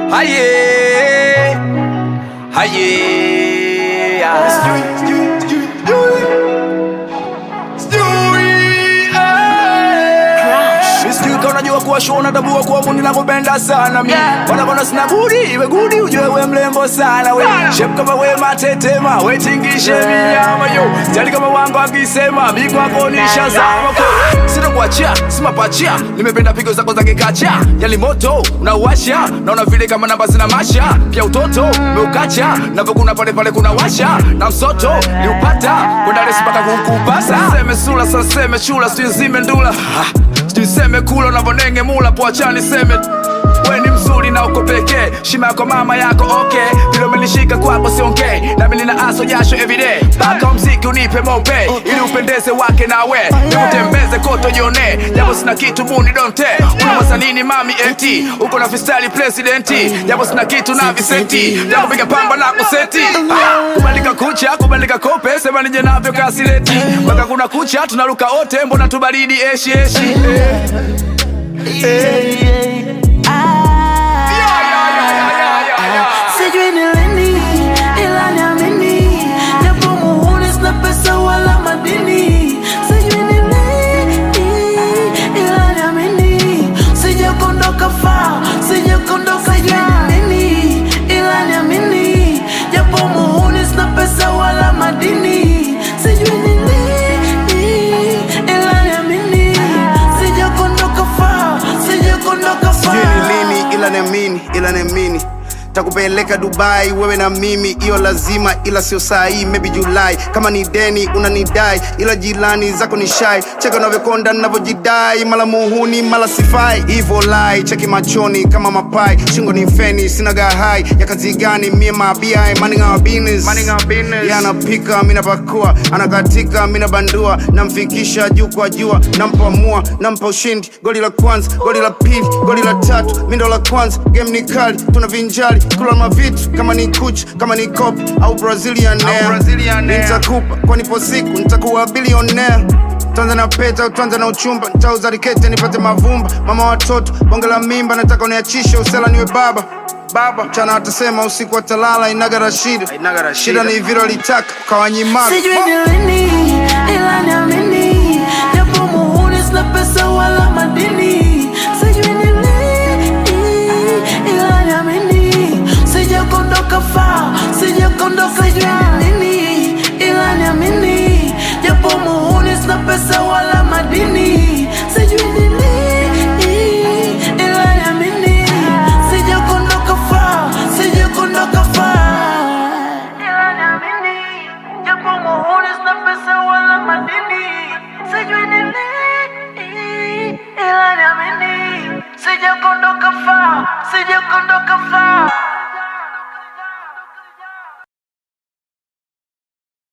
Haye, haye, ah. Sijui kama unajua kuwa show natambua kuwa mundi nakupenda sana mi wanakona sina budi iwe gudi ujue we mlembo sana we shep kama we matetema we tingishe minyama yo jali kama wangu akisema mikwako nishazama ko sitokuachia simapachia nimependa pigo zako za kikacha yali moto unauasha naona vile kama namba zina masha pia utoto meukacha navyokuna pale pale kuna washa na msoto niupata kwenda resi mpaka kukupasa seme sula saseme chula sijui ndula Ah, sijui seme kula unavyonenge mula poachani seme we ni mzuri na uko pekee shima yako mama yako okay vile umenishika kwako siongei nami nina aso jasho everyday mpaka mziki unipe mope ili upendeze wake nawe nikutembeze koto jione japo sina kitu buni donte unawaza nini mami eti uko na fistali presidenti japo sina kitu na visenti japo piga pamba na kuseti Ah, kubandika kucha kubandika kope sema nije navyo kasileti mpaka kuna kucha tunaruka ote mbona tubaridi eshi eshi eh. Sijui ni lini ila niamini, japo muhuri sina pesa wala madini. Sijui ni lini ila niamini, sijakondoka far, sijakondoka Sijui ni lini ila niamini, japo muhuri sina pesa wala madini. Sijui ni lini ila niamini, sijakondoka far, sijakondoka far. sijui ni lini ila niamini ila niamini takupeleka dubai wewe na mimi hiyo lazima ila sio saa hii maybe julai kama ni deni unanidai ila jirani zako ni shai cheka unavyokonda navyojidai mala muhuni mala sifai hivo lai cheki machoni kama mapai shingo ni feni sina gahai ya kazi gani mie mabiai minding our business Yeye anapika mina pakua anakatika mina bandua namfikisha juu kwa jua nampamua nampa ushindi goli la kwanza goli la pili goli la tatu mindo la kwanza game ni kali tuna vinjali kula mavitu kama ni kuch kama ni cop au brazilian air. nitakupa kwa nipo siku nitakuwa bilionea tuanze na peta tuanze na uchumba nitauza rikete nipate mavumba mama watoto bonge la mimba nataka uniachishe usela niwe baba baba mchana watasema usiku watalala inaga rashida shida ni vile walitaka ukawanyimaka Sijui ni lini ila niamini, japo muhuri sina pesa wala madini. Sijui ni lini ila niamini, sijakondoka far, sijakondoka. Sijui ni lini ila niamini, japo muhuri sina pesa wala madini. Sijui ni lini ila niamini, sijakondoka far, sijakondoka far ila niamini, japo muhuri sina pesa wala madini. Sijui ni lini, ila niamini, sijakondoka far, sijakondoka far.